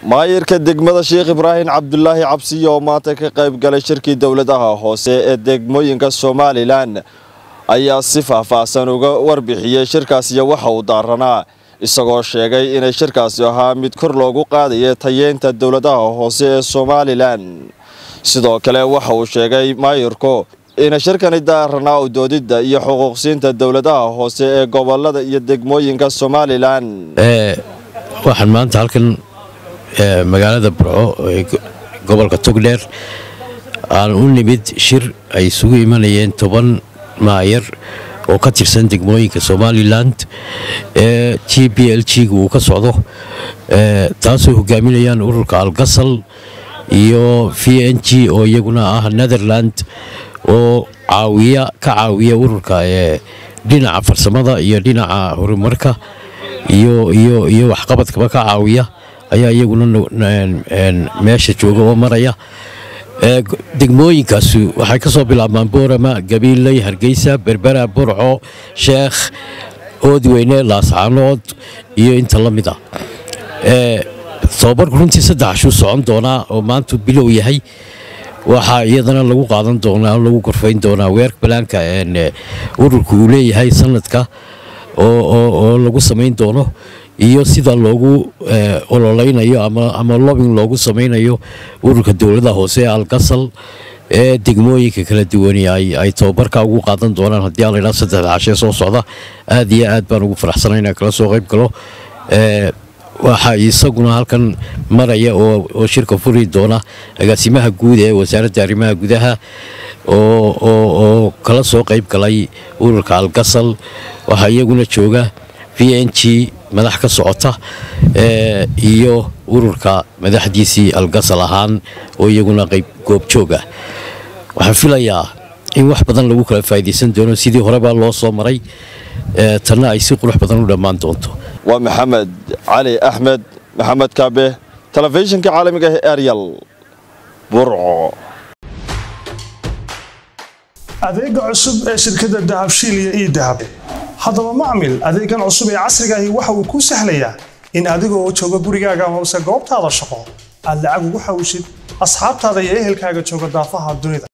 maayirka degmada sheekh ibraahim cabdulaahi cabsiyo oo maanta ka qayb galay shirkii dowladaha hoose ee degmooyinka somalilan ayaa si faahfaahsan uga warbixiyey shirkaas iyo waxa uu daaranaa isagoo sheegay inay shirkaasi ahaa mid kor loogu qaadaya tayeynta dowladaha hoose ee somalilan sidoo kale waxa uu sheegay maayirku ina shirkani daaranaa u doodidda iyo xuquuqsiinta dowladaha hoose ee gobolada iyo degmooyinka somalilan waxaan maanta halkan magaalada burco ee gobolka togdheer aan u nimid shir ay isugu imanayeen toban maayar oo ka tirsan degmooyinka somalilan ee t b l g gu uu ka socdo taasoo hogaaminayaan ururka algasal iyo v n g oo iyaguna ah netherland oo caawiya ka caawiya ururka ee dhinaca farsamada iyo dhinaca horumarka iyo waxqabadkaba ka caawiya ayaa iyaguna meesha jooga oo maraya degmooyinkaasi waxay ka soo bilaabmaan boorama gabiiley hargeysa berbera burco sheekh oodweyne laascaanood iyo inta la mid a tobabarku runtii saddex ashuu socon doonaa oo maantu bilow yahay waxaa iyadana lagu qaadan doonaa lagu gorfayn doonaa weerk balaanka ururka uu leeyahay sanadka oo lagu samayn doono iyo sida loogu ololeynayo ama lobing loogu samaynayo ururka dowlada hoose ee algasal ee degmooyinka kala duwani ay tobabarka ugu qaadan doonaan haddii aladhaa saddexda cashee soo socda aad iyo aad baan ugu faraxsanay inaan kala soo qayb galo waxaa isaguna halkan maraya oo shirka furi doona agaasimaha guud ee wasaaradda arrimaha gudaha oo kala soo qayb galay ururka algasal waxaa iyaguna jooga v n g madax ka socota iyo ururka madaxdiisii algasal ahaan oo iyaguna qayb goobjooga waxaan filayaa in wax badan lagu kala faa'iidaysan doono sidii horebaa loo soo maray tanna ay si qurux badan u dhammaan doonto waa maxamed cali axmed maxamed kaabe telefishinka caalamiga ee eryal burco adeega cusub ee shirkadda dahabshiil iyo ii dahab haddaba macmil adeegan cusub ee casriga ahi waxa uu kuu sahlayaa in adiga oo jooga gurigaaga amase goobtaada shaqo aad lacag ugu xawshid asxaabtaada iyo ehelkaaga jooga daafaha dunida